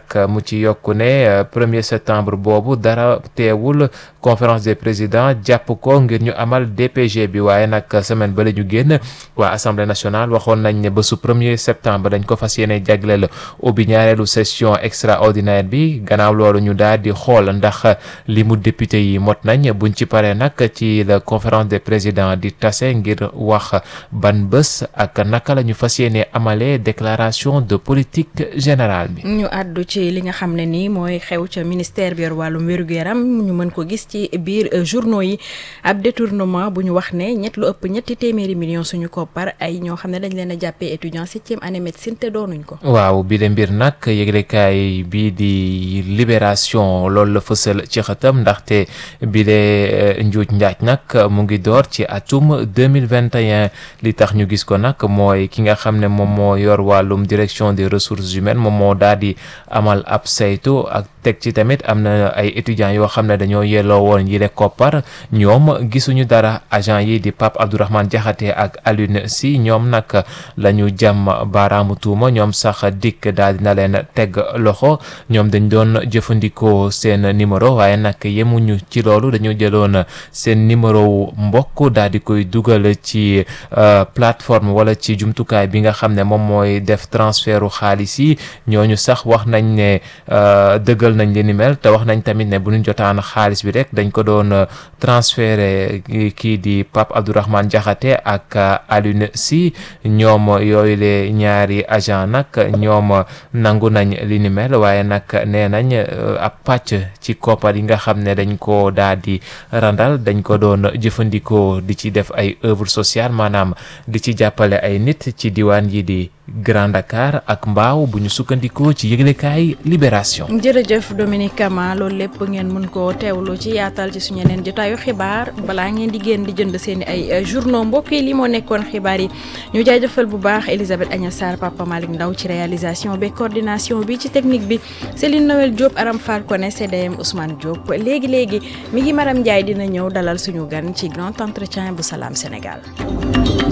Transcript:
mu ci yokku ne premier septembre boobu dara teewul conférence des présidents jàpp ko ngir ñu amal DPG bi waaye nag semaine ba la ñu génn waa assemblée nationale waxoon nañ ne bésu premier septembre dañ ko fas yéene jagleel ubbi ñaareelu session extraordinaire bi gannaaw loolu ñu daal di xool ndax li mu député yi mot nañ buñ ci paree nag ci la conférence des présidents di tase ngir wax ban bés ak naka la ñu fas yéene amalee déclaration de politique générale bi. ñu àddu ci li nga xam ne nii mooy xew ca ministère bi yor wàllum wér-gu-yaram ñu mën ko gis ci biir journaux yi ab détournement bu ñu wax ne ñett lu ëpp ñetti téeméeri millions suñu koppar ay ñoo xam ne dañ leen a jàppee étudiant septième année médecine te doonuñ ko. waaw bi de mbir nag yëglekaay bii di libération loolu la fësal ci xëtam ndaxte bi de njuuj njaaj nag mu ngi door ci atum deux mille vingt et un li tax ñu gis ko nag mooy ki nga xam ne moom moo yor wàllum direction des ressources humaines moom moo daal di amal ab saytu ak teg ci tamit am na ay étudiants yoo xam ne dañoo yelloo woon yi le koppar ñoom gisuñu dara agent yi di Pape Abdourahmane Diakhaté ak Alioune Sy ñoom nag la ñu jàmm baaraamu tuuma ñoom sax dikk daal dina leen teg loxo ñoom dañ doon jëfandikoo seen numéro waaye nag yemuñu ci loolu dañu jëloon seen numéro wu mbokk daal di koy dugal ci plateforme wala ci jumtukaay bi nga xam ne moom mooy def transfertu xaalis yi ñooñu sax wax nañ ne dëggal nañ li ni mel te wax nañ tamit ne bu ñu jotaan xaalis bi rek dañ ko doon transféré kii di Pape Abdourahmane Diakhaté ak Alioune Sy ñoom yooyu le ñaari agent nag ñoom nangu nañ li ni mel waaye nag nee nañ ab pàcc ci koppar yi nga xam ne dañ ko daal di randal dañ ko doon jëfandikoo di ci def ay œuvre sociale maanaam di ci jàppale ay nit ci diwaan yi di Grand Dakar ak Mbaaw bu ñu sukkandikoo ci yëglekaay Libération. jërëjëf Dominique Kama loolu lépp ngeen mën koo teewlu ci yaatal ci suñu yeneen jotaayu xibaar balaa ngeen di génn di jënd seen ay journaux mbokk yi li moo nekkoon xibaar yi ñu jaajëfal bu baax Elisabeth Agna Sarr Papa Malick Ndaw ci réalisation bi coordination bi ci technique bi Céline Noël Diop Aram Fall Koné CDM Ousmane Diop léegi léegi mi ngi Maram Ndiaye dina ñëw dalal suñu gan ci grand entretien bu Salam Sénégal.